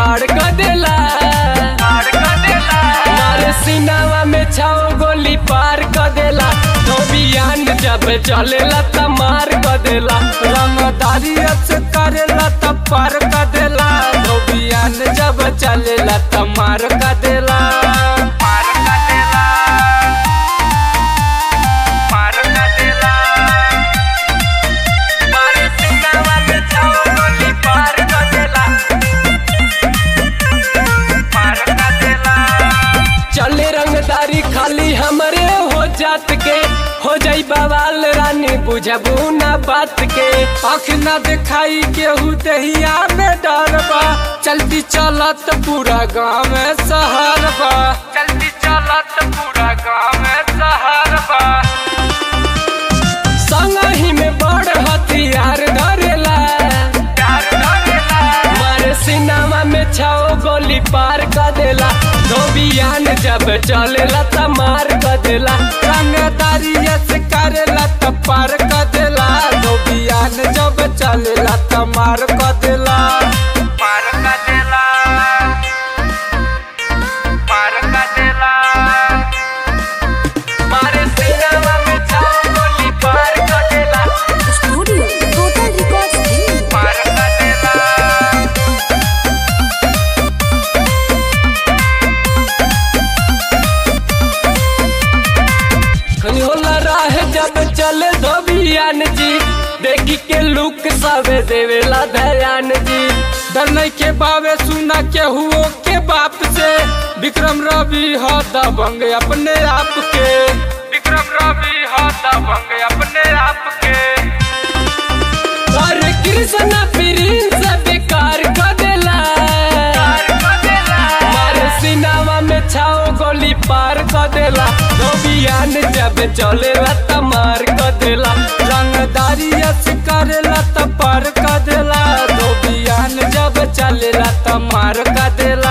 खाड़ क देला मारे सीनावा में छाओ गोली पार क देला धोबियान जब चलेला त मार क देला रंगदारी से करेला त पार क देला धोबियान जब चलेला त मार क देला मार क देला मार क देला मारे सीनावा में छाओ गोली पार क देला पार क देला चले रंगदारी खाली हमरे हो जात के हो जाई बवाल रानी बुझबू ना बात के आँख ना दिखाई केहू दहिया में डर बा चलती चलत पूरा गाँव में शहर बा चलती चलत पूरा गाँव में शहर बा संगही में बड़ हथियार धरेला मारे सिनेमा में छाओ गोली पार क देला धोबियान जब चलेला त मार क देला रंगदारी से करेला त पार क देला धोबियान जब चलेला त मार क देला मार क देला मार क देला मारे सिनेमा में छाओ गोली पार क देला Studio Total Records Delhi. पार क देला खनी होला राह जब चले धोबियान जी देखी के लुक सबे देवेला दयान जी डर नहीं के बावे सुना के हुओ के बाप से विक्रम रवि हो दबंग अपने आप के विक्रम रवि हो दबंग अपने आप के अरे कृष्ण प्रिंस बेकार क देला मारे सिनावा में छाओ गोली पार क देला धोबियान जब चलेला त मार क देला रंगदारी से करेला त पार क देला धोबियान जब चलेला त मार क देला